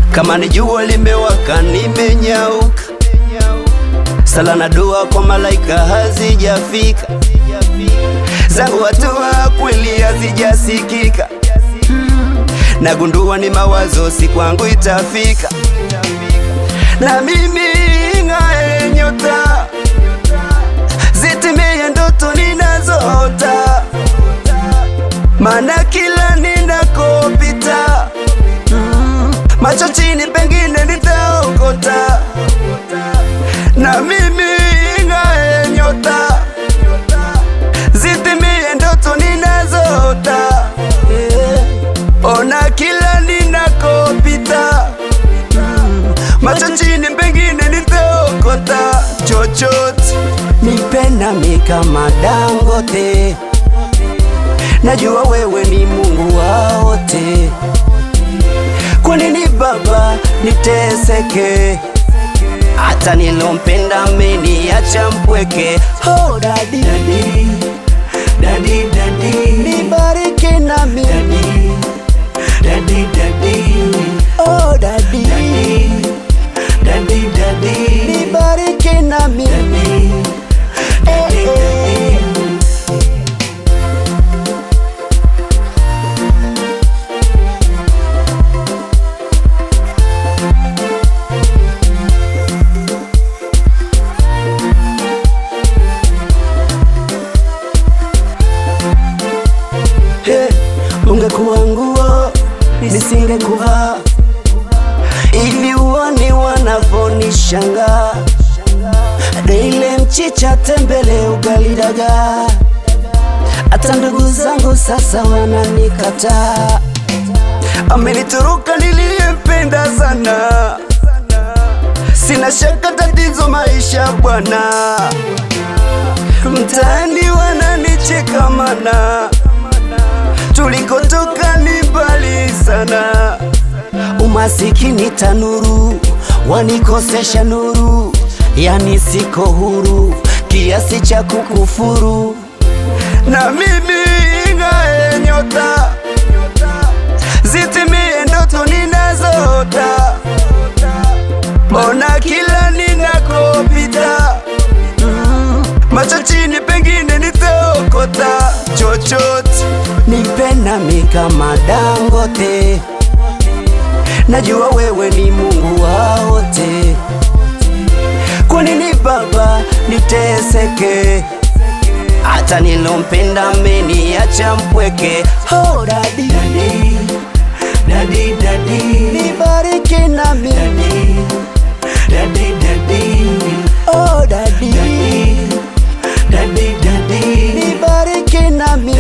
kama ni jua limewaka, nimenyauka. Sala na dua kwa malaika hazijafika, zangu hatua kweli hazijasikika. Nagundua ni mawazo, si kwangu itafika, na mimi ng'ae nyota zitimie ndoto ninazoota, maana kila ninakopita mm, macho chini, pengine nitaokota, na mimi ng'ae nyota zitimie ndoto ninazoota, yeah. Ona kila ninakopita mm, macho chini, pengine nitaokota chochote nipe nami kama Dangote, najua wewe ni Mungu wa wote. Kwa nini Baba niteseke, hata nilompenda ameniacha mpweke? Oh, dadi, Daddy, daddy, daddy, nibariki nami daddy, daddy, daddy, oh, dadi, daddy, daddy, nibariki nami daddy, eh, eh. Hey, ungekuwa nguo nisingekuvaa, ili uone wanavonishanga. Deile mchicha, tembele, ugali, dagaa, hata ndugu zangu sasa wananikataa. Amenitoroka niliyempenda sana, sina shaka tatizo maisha bwana, mtaani wananicheka mana tulikotoka ni mbali sana. Umasikini tanuru wanikosesha nuru, yani siko huru kiasi cha kukufuru. Na mimi ng'ae nyota zitimie ndoto ninazoota, ona kila ninakopita mm, macho chini, pengine nitaokota chochote. Nipe nami kama Dangote, najua wewe ni Mungu wa wote. Kwa nini Baba niteseke, hata nilompenda ameniacha mpweke? Oh, dadi, daddy, daddy, daddy, nibariki nami daddy, daddy, daddy, oh, dadi, daddy, daddy, daddy, nibariki nami